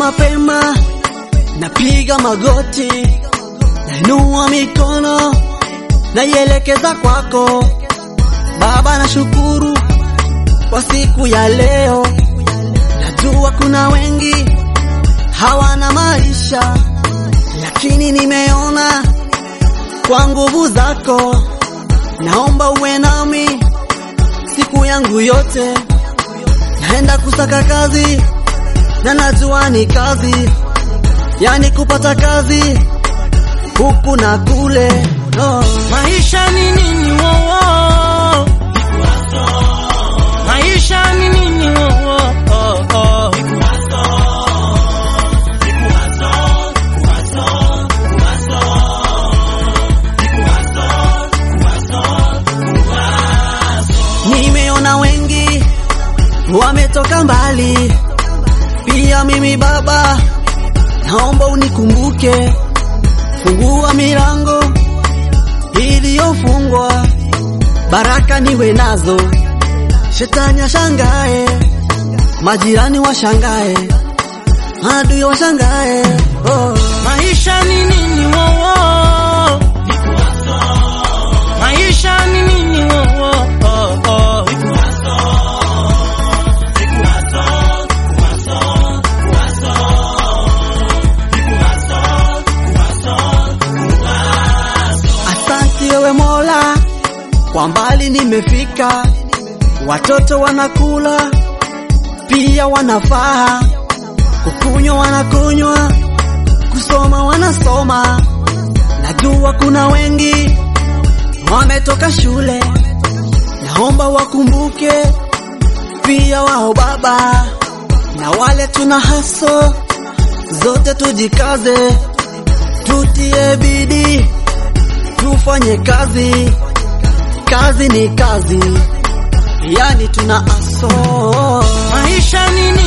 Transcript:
mapema, napiga magoti, nainua mikono, naielekeza kwako Baba. Nashukuru kwa siku ya leo, najua kuna wengi hawana maisha, lakini nimeona kwa nguvu zako, naomba uwe nami siku yangu yote. Naenda kusaka kazi na najua ni kazi, yani kupata kazi huku na kule. Oh. Maisha ni nini wowo? Maisha ni nini wowo? Oh, oh. Nimeona wengi wametoka mbali, pia mimi Baba, naomba unikumbuke, fungua milango iliyofungwa, baraka niwe nazo, shetani ashangae, majirani washangae, adui washangae. Oh. Maisha ni nini wowo? Maisha ni nini wowo? Oh, oh. Asante wewe Mola, kwa mbali nimefika, watoto wanakula pia wanafaa, kukunywa wanakunywa, kusoma wanasoma. Najua kuna wengi wametoka shule, naomba wakumbuke pia wao Baba, na wale tuna haso zote, tujikaze, tutie bidii tufanye kazi, kazi ni kazi, yani tuna aso. Maisha ni